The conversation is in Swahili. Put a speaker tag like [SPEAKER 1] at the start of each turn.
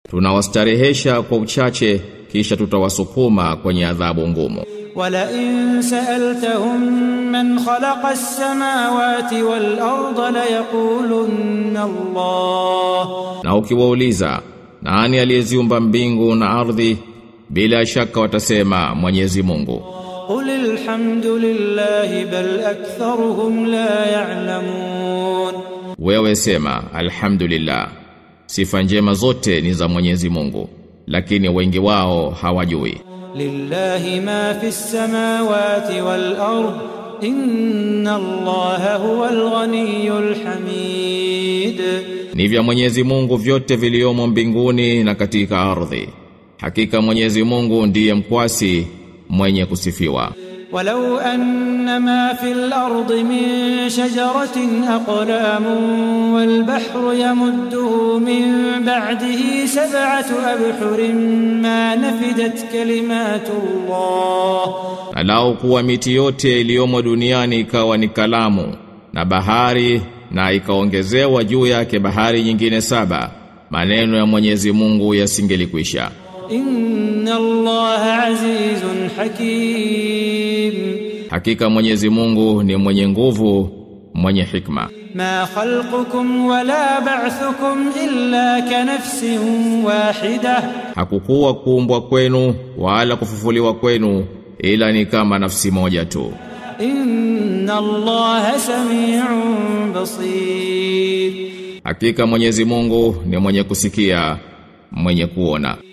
[SPEAKER 1] tunawastarehesha kwa uchache kisha tutawasukuma kwenye adhabu ngumu
[SPEAKER 2] ولئن سألتهم من خلق السماوات والأرض ليقولن الله
[SPEAKER 1] na ukiwauliza nani aliyeziumba mbingu na ardhi bila shaka watasema Mwenyezi Mungu
[SPEAKER 2] قل الحمد لله بل أكثرهم لا يعلمون
[SPEAKER 1] wewe sema alhamdulillah sifa njema zote ni za Mwenyezi Mungu lakini wengi wao hawajui
[SPEAKER 2] لله ما في السماوات والأرض إن الله هو الغني الحميد
[SPEAKER 1] ni vya Mwenyezi Mungu vyote viliomo mbinguni na katika ardhi hakika Mwenyezi Mungu ndiye mkwasi mwenye kusifiwa
[SPEAKER 2] ولو أن ما في الأرض من شجرة أقلام والبحر يمده من بعده سبعة أبحر ما نفدت كلمات الله
[SPEAKER 1] na lau kuwa miti yote iliyomo duniani ikawa ni kalamu na bahari na ikaongezewa juu yake bahari nyingine saba maneno ya Mwenyezi Mungu yasingelikwisha
[SPEAKER 2] إن الله عزيز حكيم
[SPEAKER 1] hakika Mwenyezi Mungu ni mwenye nguvu mwenye hikma
[SPEAKER 2] ما خلقكم ولا بعثكم إلا كنفس واحدة
[SPEAKER 1] hakukuwa kuumbwa kwenu wala kufufuliwa kwenu ila ni kama nafsi moja tu
[SPEAKER 2] إن الله سميع بصير
[SPEAKER 1] hakika Mwenyezi Mungu ni mwenye kusikia mwenye kuona